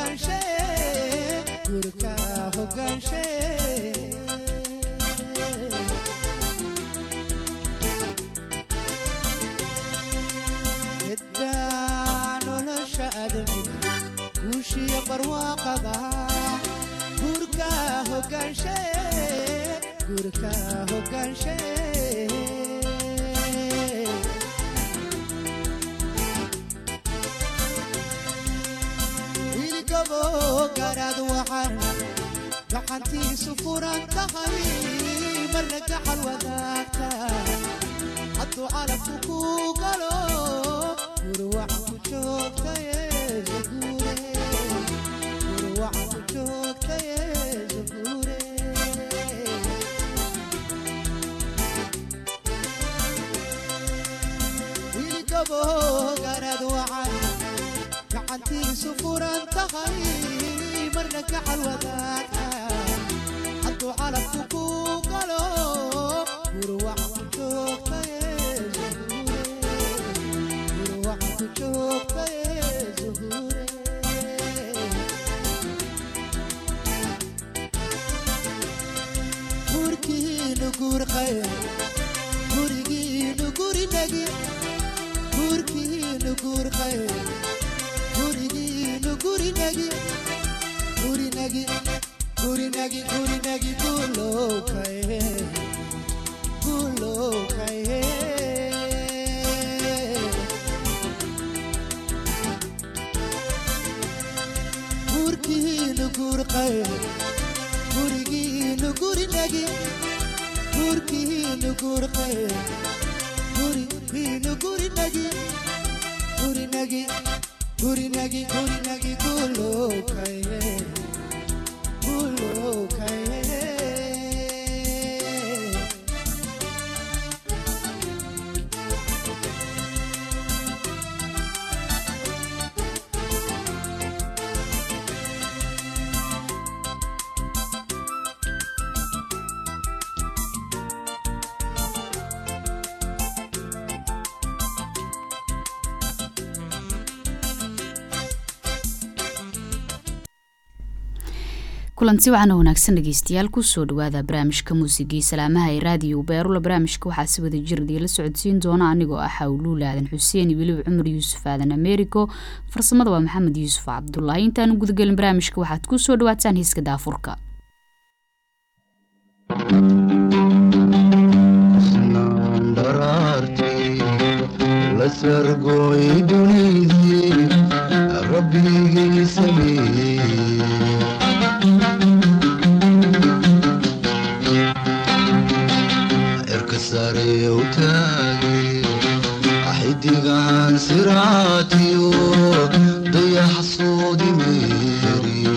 hogaanshe gurka hogaanshe geddaa nolosha adamiga guushiya barwaaqada gurka hogaanshe gurka hogaanshe wiilgabo garaad waxaan gacantiisu furan tahay marna gaxal wadaagta hadduu calabku ku galo gurwac ku joogtaye zaguure gurwac ku joogtaye zaguure wiilgabo garaad waxaan gacantiisu furan tahay marna gaxal wadaagta hadduu calabku ku galo gurwac ku joogtaye zuhure gurwac ku joogtaye zuhure gurkiinu gurqaye gurigiinu gurinagi gurkiinu gurqaye gurigiinu gurinagi gurinagi gurinagi gurinagi gulowkaye gulowkaye gurkiinu gurqaye gurigiinu gurinagi gurkiinu gurqaye gurigiinu gurinagi gurinagi gurinagi gurinagi gulowkaye gulowkaye kulanti waxaana wanaagsan dhegeystayaal kusoo dhawaada barnaamijka muusigii salaamaha ee raadiyo beerula barnaamijka waxaa si wada jir idinla socodsiin doona anigoo ah hawluul aadan xuseen iyo weliba cumar yuusuf aadan americo farsamada waa maxamed yuusuf cabdulaahi intaanu gudagelin barnaamijka waxaad kusoo dhawaataan hiiska daafurka la sargooy dunidii rabbigii sameeyey cirka sare u taagay xidigahan siraatiyo dayax soodi meeriyo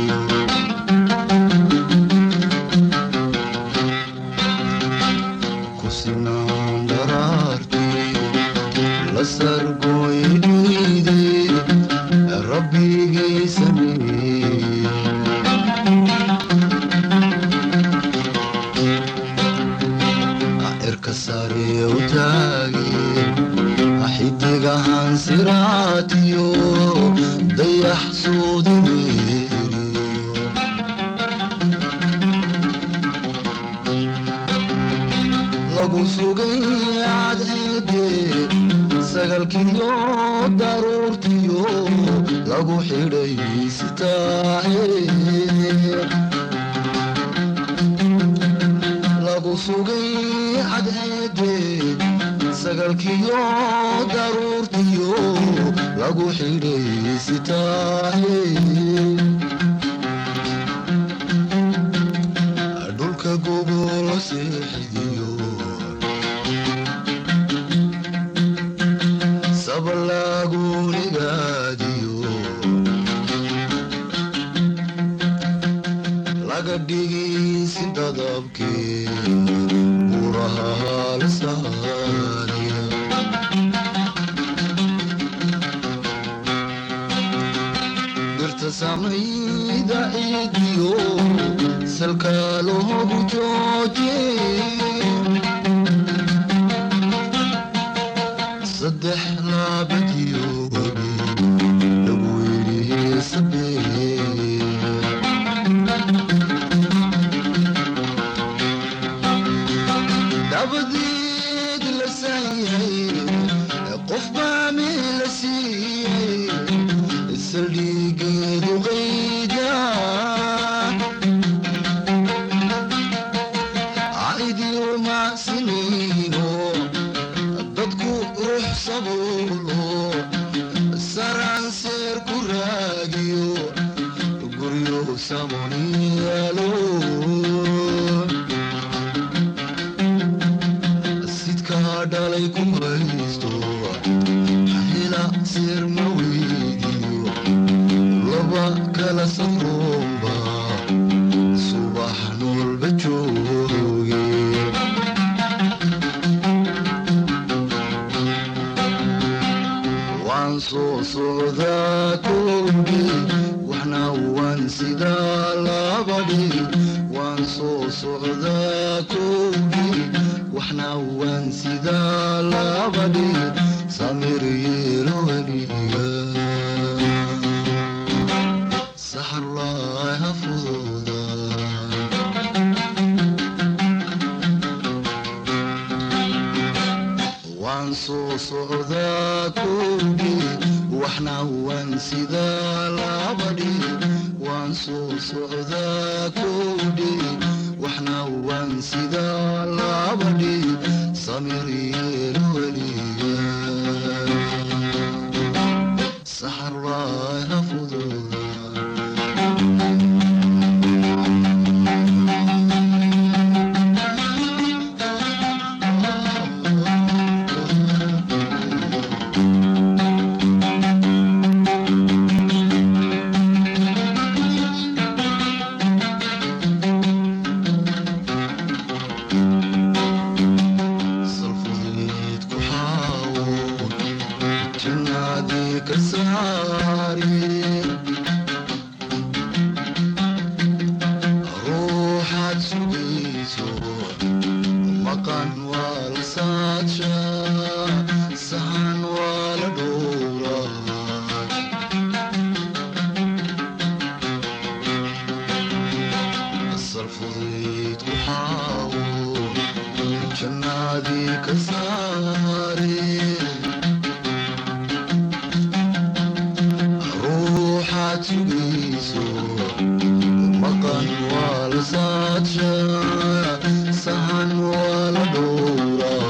kusinaan dharaartii la sargooy dhiidii rabbigay sameeyey cirka sare u taagay xidigahan siraatiyo dayax soodi meeriyo lagu sugay cadceede sagalkiyo daruurtiyo lagu xidhay sitaahe lagu sugay cadceede sagalkiyo daruurtiyo lagu xidhay sitaahe dhulka gogolo seexidiyo sabalagu nigaadiyo laga dhigaysi dadabkee buraha halsaaniya dhirta samayda ciidiyo salka loogu jooje saddex laabadiyo wabi lagu yidhi sabeeye fuulo saranseer ku raagiyo guryo samoniyaalo sidkaa dhalay ku haysto hela seer ma weydiyo laba kala safroomba subax noolba jooge waan soo socdaa kowdhi waxna waan sidaa labadhi waan soo socdaa kowdhi waxna waan sidaa labadhi samir yeelo weliga saxarlaaha fududa waan soo socdaa kowdhi waxna waan sidaa labadhi waan soo socdaa kowdhi waxna waan sidaa labadhi samir yeelo weliga saxarlaaha fududa salfudeed ku xaawo jannaadii ka saari ruuxaad sugayso maqan waa la saadsha sahan waa la dhowraa salfudeed ku xaawo jannaadii ka saare ruuxaad sugayso maqan waa la saadsha sahan waa la dhowraa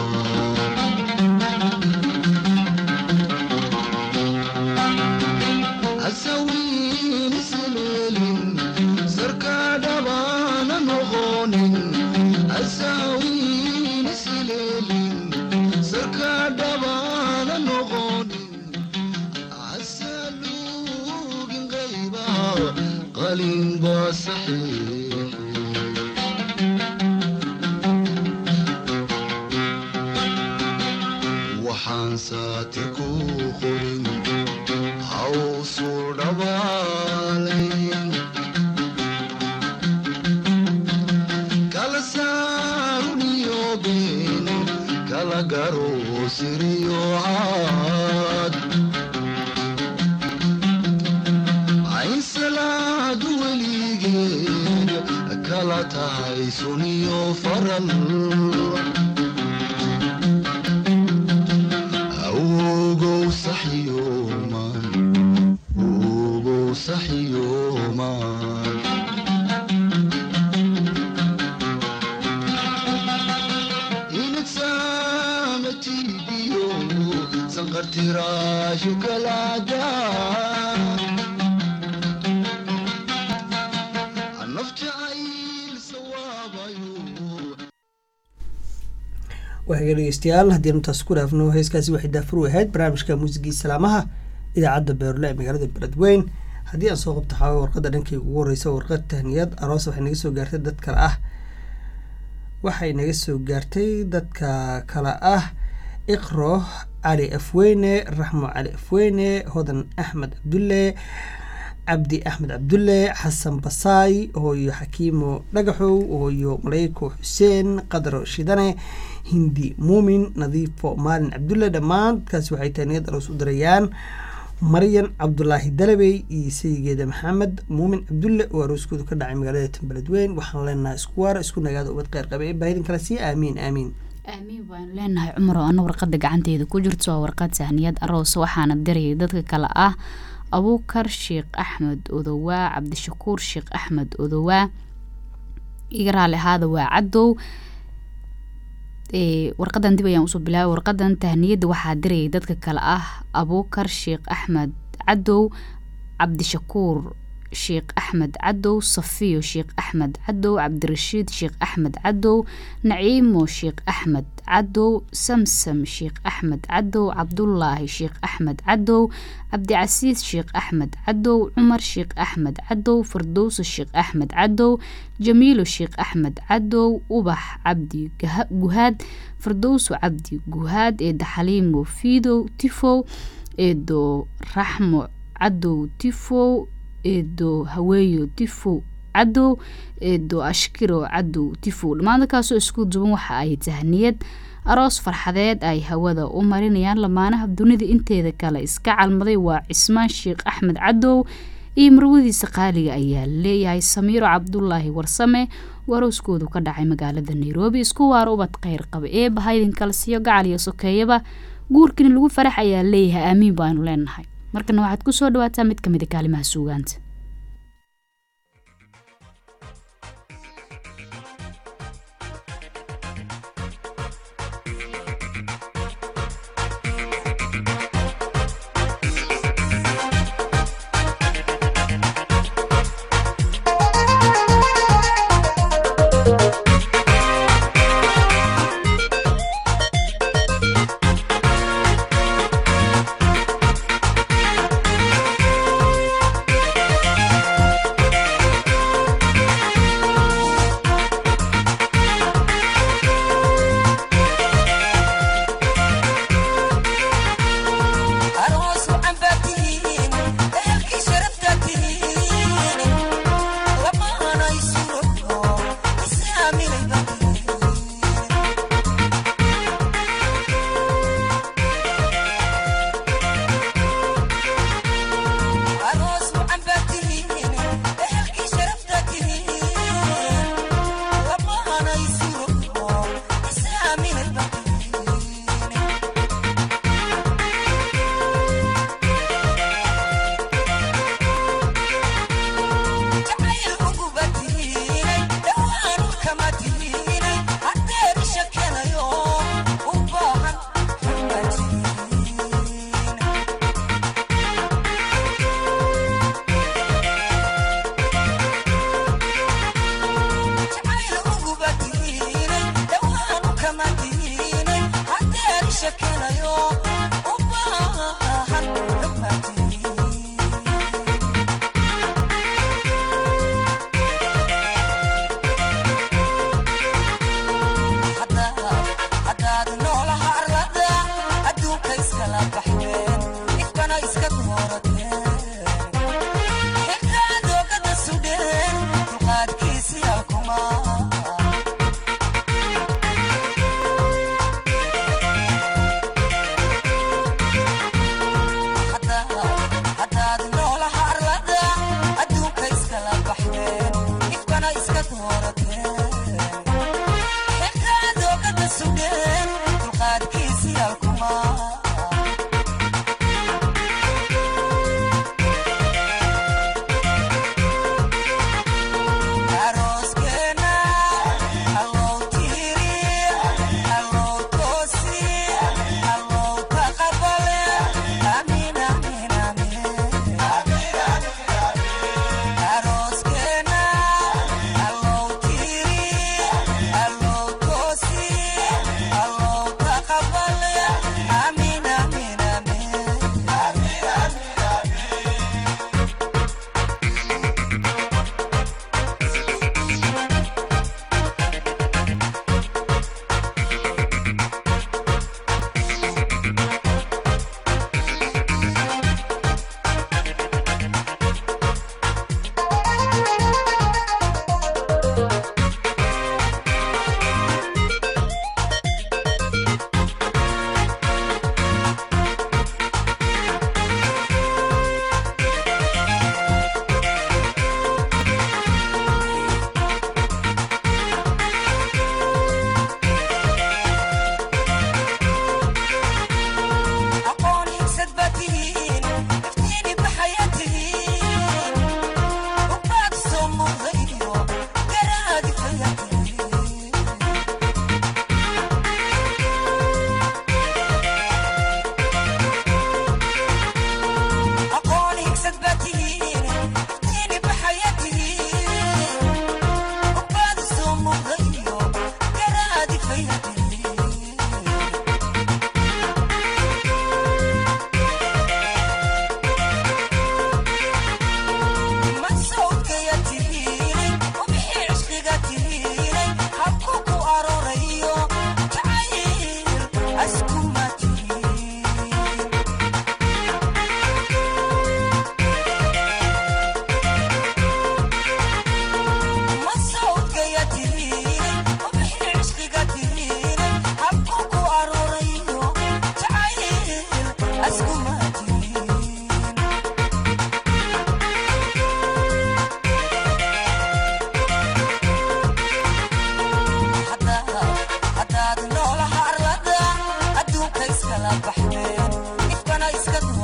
hasawiin isleelin sarkaa dhabaana noqonin hasawiin isleelin sarkaa dhabaana noqonin hasaluugin qayba qalin baa saxiix waxaan saati ku qorin hawsuu dhabaalayn kala saaruniyo been kala garo siriyo caad ayn salaadu weligeed kala tahay suniyo faral awgow saxyooman awgow saxyooman inagsaamatiidiyo sanqartiraashu kalaada nafjacayl sawaabayo waaga dhegeystayaal haddii intaas ku dhaafno heeskaasi waxay daafur u ahayd barnaamijka muusigii salaamaha idaacadda beerle ee magaalada beledweyn haddii aan soo qabto xawa warqadda dhankayga ugu horeysa warqad tahniyad aroos waxay naga soo gaartay dad kale ah waxay naga soo gaartay dadka kale ah iqro cali afweyne raxmo cali afweyne hodan axmed cabdulle cabdi axmed cabdulle xasan basaay hooyo xakiimo dhagaxow hooyo maleyko xuseen qadaro shidane hindi muumin nadiifo maalin cabdulle dhammaan dadkaasi waxay tahniyad aroos u dirayaan maryan cabdulaahi dalabey iyo sayigeeda maxamed muumin cabdulle oo arooskoodu ka dhacay magaalada tanbeledweyn waxaan leenahay isku waara isku nagaada ubad kheyr qabe ee baahidin kale sii aamiin aamiin aamiin baanu leenahay cumar oo ana warqada gacanteeda ku jirto waa warqad sahniyad aroos waxaana dirayay dadka kale ah abuukar sheekh axmed odowaa cabdishakuur sheekh axmed odowaa iga raali ahaada waa cadow ee warqadan dib ayaan usoo bilaabay warqadan tahniyadda waxaa dirayay dadka kale ah abuukar sheekh axmed cadow cabdishakuur sheekh axmed cadow safiyo sheekh axmed cadow cabdirashiid sheekh axmed cadow naciimo sheekh axmed cadow samsam sheekh axmed cadow cabdulaahi sheekh axmed cadow cabdicasiis sheekh axmed cadow cumar sheekh axmed cadow fardowso sheekh axmed cadow jamiilo sheekh axmed cadow ubax cabdi Gaha- guhaad fardowso cabdi guhaad eedo xaliimo fiidow tifow eedo raxmo cadow tifow eedo haweeyo tifow cadow eedo ashkiro cadow tifow dhammaan dadkaasoo isku duban waxa ay tahniyad aroos farxadeed ay hawada u marinayaan lamaanaha dunida inteeda kale iska calmaday waa cismaan sheekh axmed cadow iyo marwadiisa qaaliga ayaa leeyahay samiiro cabdulaahi warsame warooskoodu ka dhacay magaalada nairobi isku waaro ubad kheyr qaba eeba haydin kala siiyo gacal iyo sokeeyaba guurkani lagu farax ayaa leeyahay aamiin baanu leenahay markana waxaad kusoo dhawaataa mid kamid a kaalimaha suugaanta Thank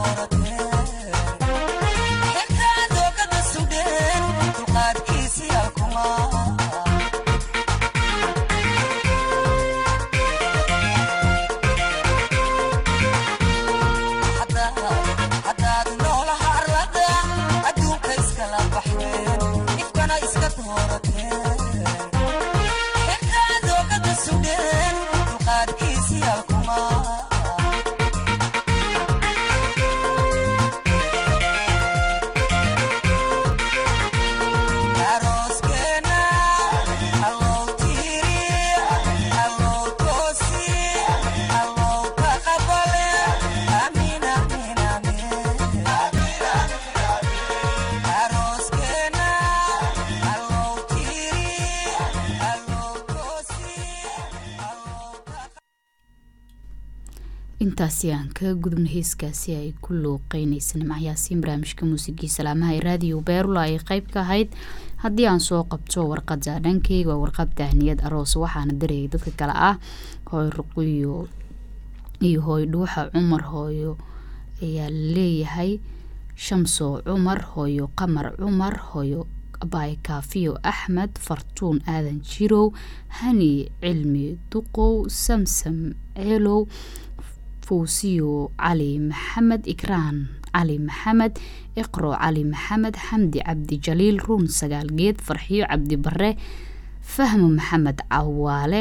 intaasi aan kaga gudubna heeskaasi ay ku looqeynaysa nimcayaasiin barnaamijka muusigii salaamaha ee raadiyo beerula ay qeyb ka ahayd haddii aan soo qabto warqada dhankeyga waa warqad tahniyad aroos waxaana dareeyay dadka kale ah hooy ruqiyo iyo hooy dhuuxa cumar hooyo ayaa leeyahay shamso cumar hooyo qamar cumar hooyo abaay kaafiyo axmed fartuun aadan jirow hani cilmi duqow samsam ceelow fawsiyo cali maxamed ikraan cali maxamed iqro cali maxamed xamdi cabdi jaliil ruun sagaal geed farxiyo cabdi bare fahmo maxamed cawaale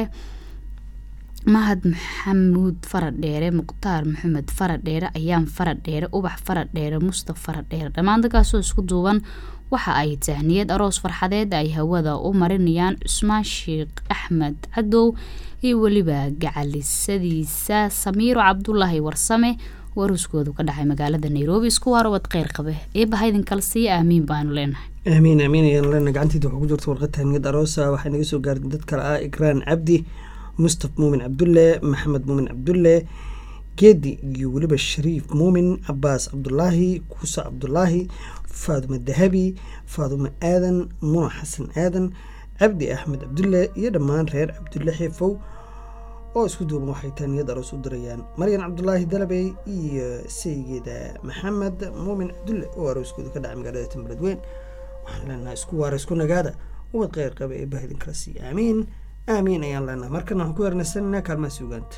mahad maxamuud faradheere mukhtaar maxamed faradheere ayaan faradheere ubax faradheere mustaf faradheere dhammaan dadkaasoo isku duuban waxa ay tahniyad aroos farxadeed ay hawada u marinayaan cusmaan sheekh axmed cadow iyo weliba gacalisadiisa samiiro cabdulaahi warsame waruuskoodu ka dhacay magaalada nairobi isku waarobad kheyr qabe eebaha idinkala siiya aamiin baanu leenahay aamiin aamiin ayaan leenahay gacanteeda waxaa ku jirta warqad tahniyad aroosa waxay naga soo gaartay dad kale ah ikraan cabdi mustaf muumin cabdulle maxamed muumin cabdulle geedi iyo weliba shariif muumin cabaas cabdulaahi kuusa cabdulaahi faadumo dahabi faadumo aadan muna xasan aadan cabdi axmed cabdulle iyo dhammaan reer cabdulle xiifow oo isku duuban waxay taaniyad aroos u dirayaan maryan cabdulaahi dalabey iyo saygeeda maxamed muumin cabdulle oo arooskooda ka dhacay magaalada tambaladweyn waxaan leenahay isku waara isku nagaada ubad kheyr qaba ee bahidin kala siiya aamiin aamiin ayaan leenahay markana waxaan ku yarnaysananaa kaalmaha suugaanta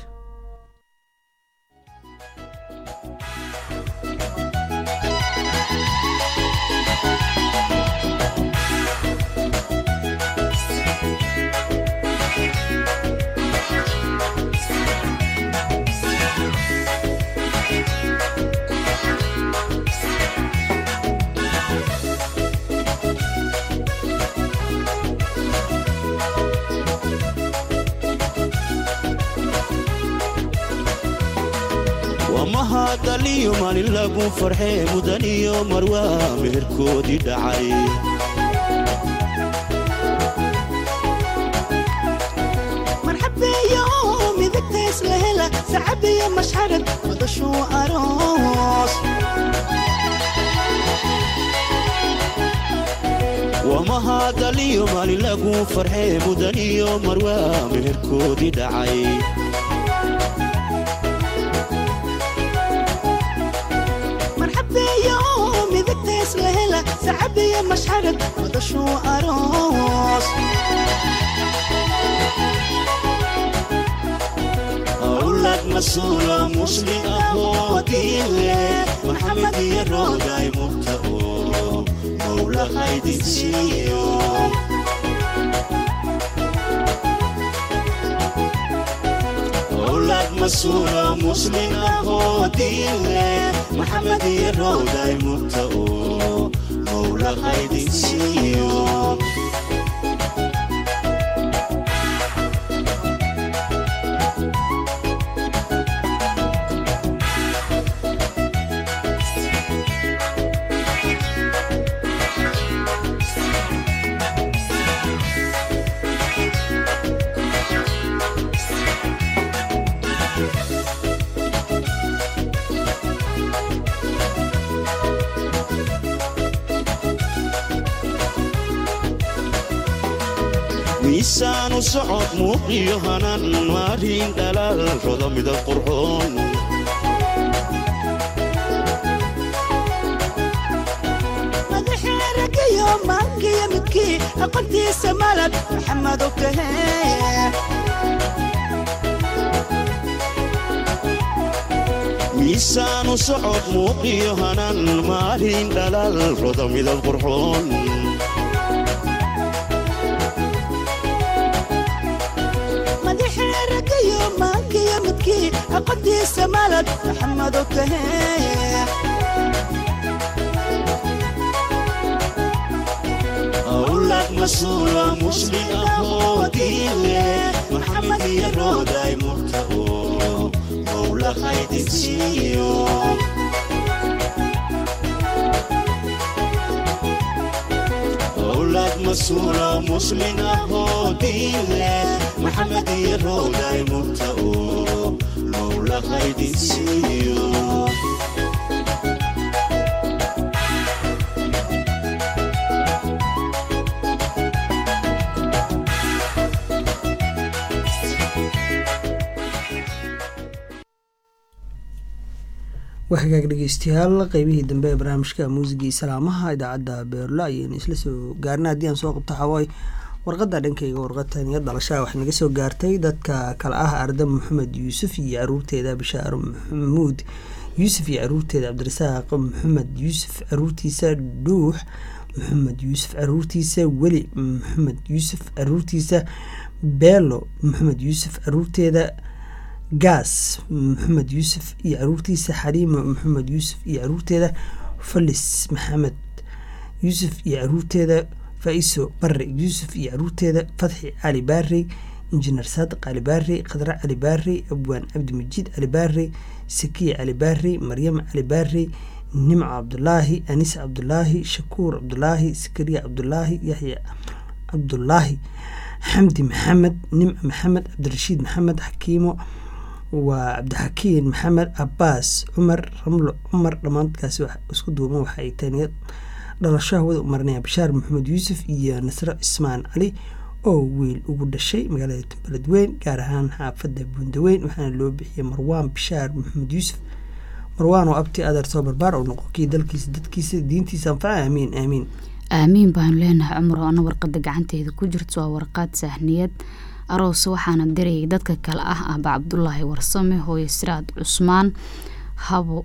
mahadaliyo maalin lagu farxee mudan iyo marwaa meherkoodii dhacay marxabeeyo midagtays la hela sacabiyo mashxarad madashuu aroos waa mahadaliyo maalin lagu farxee mudan iyo marwaa meherkoodii dhacay marxabeeyo midagtays la hela sacabiyo mashxarad madashuu aroos awlad masuulo muslim ahoo diin leh maxamed iyo rooday murta oo mowla haydin siiyo awlad masuulo muslim ahoo diin leh maxamed iyo rooday murta oo mowla haydin siiyo miisaanu socod muuqiyo hanan maarin dhalaal roda midab qurxoon maankiyo midkii aqoontiisa malab maxamed okahe miisaanu socod muuqiyo hanan maalin dhalaal roda midab qurxoon madaxii ragayo maankiyo midkii aqoontiisa malab maxamed okahe awlad masuulo muslim ahoo diin leh maxamed iyo rooday murta oo mowla haydinsiiyo awlad masuulo muslim ahoo diin leh maxamed iyo rooday murta oo mowla haydinsiiyo waa hagaag dhegeystayaal qeybihii dambe ee barnaamijka muusigii salaamaha idaacadda beerlo ayaynu isla soo gaarna haddii aan soo qabto xawaaye warqadda dhankayga warqataniya dhalashaha waxay naga soo gaartay dadka kale ah arda maxamed yuusuf iyo caruurteeda bishaaro maxamuud yuusuf iyo caruurteeda cabdirasaaq maxamed yuusuf caruurtiisa dhuux maxamed yuusuf caruurtiisa weli maxamed yuusuf caruurtiisa beelo maxamed yuusuf caruurteeda gaas maxamed yuusuf iyo caruurtiisa xaliimo maxamed yuusuf iyo caruurteeda falis maxamed yuusuf iyo caruurteeda faiso bare yuusuf iyo caruurteeda fatxi cali baarey injineer saadiq cali baarey khadre cali baarey abwaan cabdimajiid cali baarey sakiya cali baarey maryam cali baarey nimco cabdulaahi anis cabdulaahi shakuur cabdulaahi sakariya cabdulaahi yaxya cabdulaahi xamdi maxamed nimco maxamed cabdirashiid maxamed xakiimo waa cabdixakiin maxamed cabaas cumar ramlo cumar dhammaankaasi isku duuban waxa ay taniyad dhalashaha wada umarinaya bashaar maxamed yuusuf iyo nasro cismaan cali oo wiil ugu dhashay magaalada beledweyn gaar ahaan xaafadda buundaweyn waxaana loo bixiyey marwaan bashaar maxamed yuusuf marwaan oo abti adeer soo barbaar oo noqonkii dalkiisa dadkiisa diintiisa anfaca aamiin aamiin aamiin baanu leenahay cumar oo ana warqada gacanteeda ku jirto waa warqaad sahniyad aroos waxaana dirayay dadka kale ah aba cabdulaahi warsame hooyo siraad cusmaan habo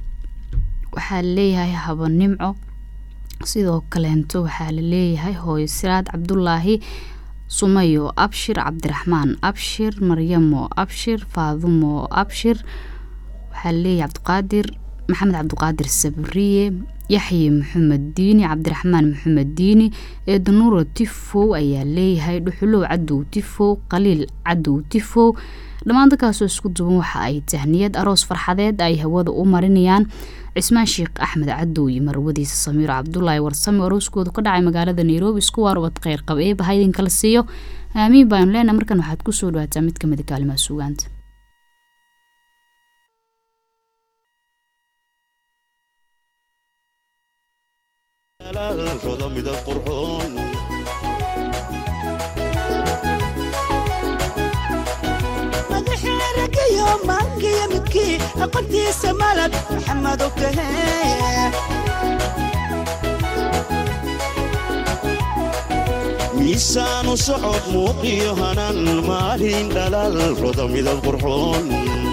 waxaa laleeyahay habo nimco sidoo kaleento waxaa laleeyahay hooyo siraad cabdulaahi sumayo abshir cabdiraxmaan abshir maryamo abshir faadumo abshir waxaa laleeyahay cabdiqaadir maxamed cabdiqaadir sabriye yaxye maxamed diini cabdiraxmaan maxamed diini eedanuuro tifow ayaa leeyahay dhuxulow cadow tifow qaliil cadow tifow dhammaan dadkaasoo isku duban waxa ay tahniyad aroos farxadeed ay hawada u marinayaan cismaan sheekh axmed cadow iyo marwadiisa samiiro cabdulaahi warsame arooskoodu ka dhacay magaalada nairobi isku waarubad kheyr qab eeba haydin kala siiyo aamiin baanu leenahay markan waxaad kusoo dhawaataa mid kamid a kaalimaha sugaanta roda midab qurxoon madaxii ragayo maankiyo midkii aqoontiisa malab maxamed okahe miisaanu socod muuqiyo hanan maalin dhalaal roda midab qurxoon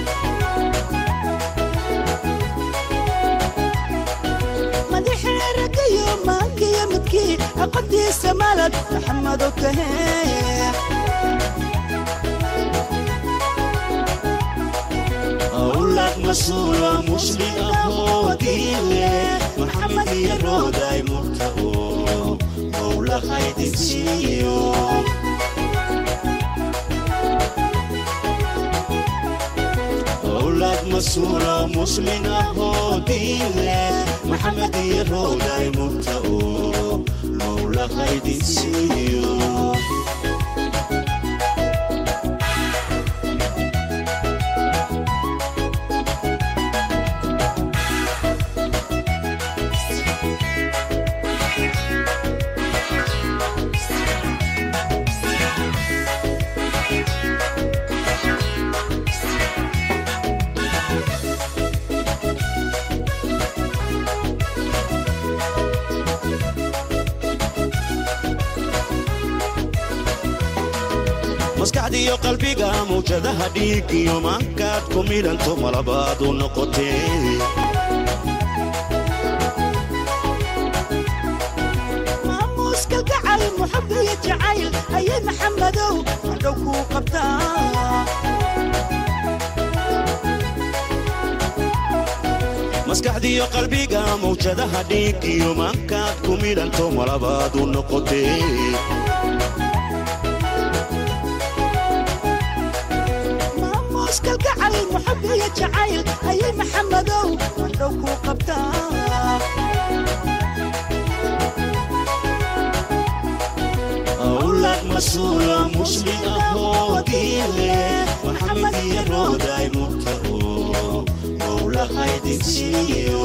madaxii ragayo maankiyo midkii aqoontiisa malab maxamed okahe awlad masuulo muslim ahoo diin leh maxamed iyo rooday murta oo mowla haydinsiiyo awlad masuulo muslim ahoo diin leh maxamed iyo rooday murta oo mowla haydinsiiyo maskaxdiyo qalbiga mawjadaha dhiig iyo maankaad ku midhanto malabaad u noqotee maamuuska gacal muxab iyo jacayl ayay maxamadow madhow kuu qabtaa maskaxdiyo qalbiga mawjadaha dhiig iyo maankaad ku midhanto malabaad u noqotee maamuuska gacal muxab iyo jacayl ayay maxamadow madhow kuu qabtaa awlad masuula muslim ahoo diile maxamed iyo rooday murta oo mowlahaydin siiyo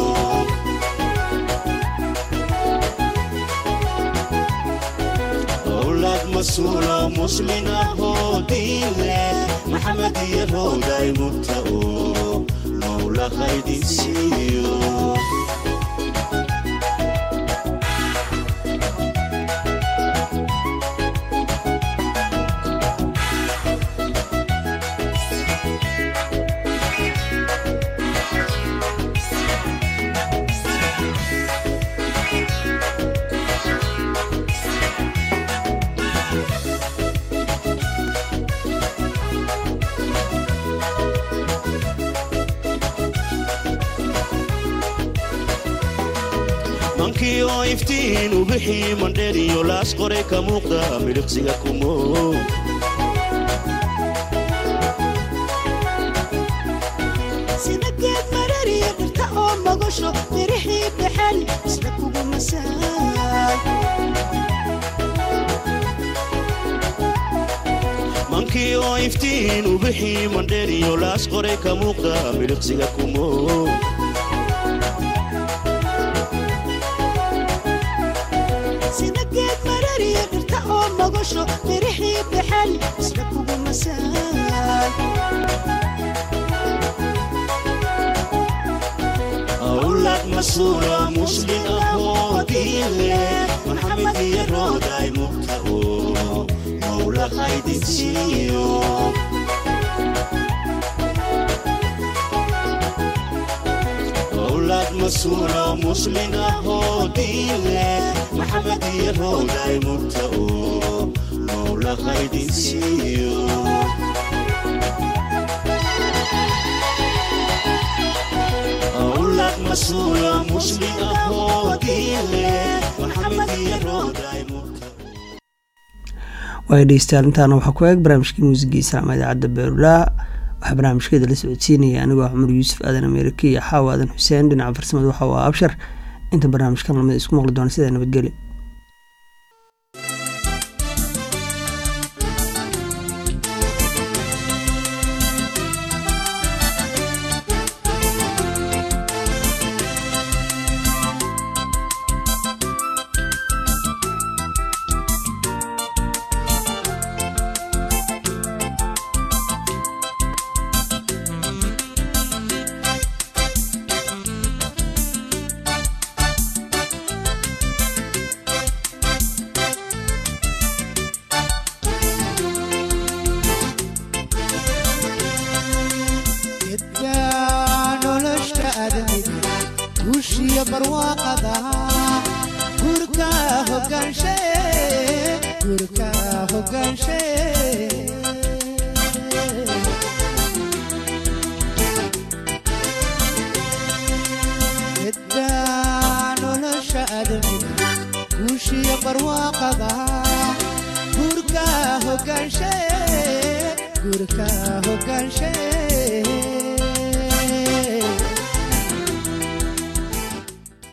awlad masuula muslim ahoo diile maxamed iyo rooday murta oo mowlahaydin siiyo mankii oo iftiin u bixii mandheer iyo laas qoray ka muuqda midhiqsiga kumo sida geed marariya dhirta oo magasho mirixii baxeen isla kugu masaay mankii oo iftiin u bixii mandheer iyo laas qoray ka muuqda midhiqsiga kumo sida geed marariya dhirta oo magasho mirixii baxeen isla kugu masaay awlad masuula muslim ahoo diile maxamed iyo rooday murta oo mowlahaydin siiyo awlad masuula muslim ahoo diile maxamed iyo rooday murta oo mowlahaydin siiyo awlad masuula muslim ahoo diile maxamed iyo rooday murta waay dhegeystayaal intaana waxaa ku eeg barnaamijkii muusigii islaama idaacadda beerulaa waxaa barnaamijkeeda la socodsiinaya anigoo ah cumar yuusuf aadan ameerika iyo xaawa aadan xuseen dhinaca farsamada waxa uu ah abshar inta barnaamijkan lamid isku maqli doona sidaa nabadgeli gedka nolosha aadamiga guushiyo barwaaqada gurka hogaanshe gurka hogaanshe gedka nolosha aadamiga guushiyo barwaaqada gurka hogaanshe gurka hogaanshe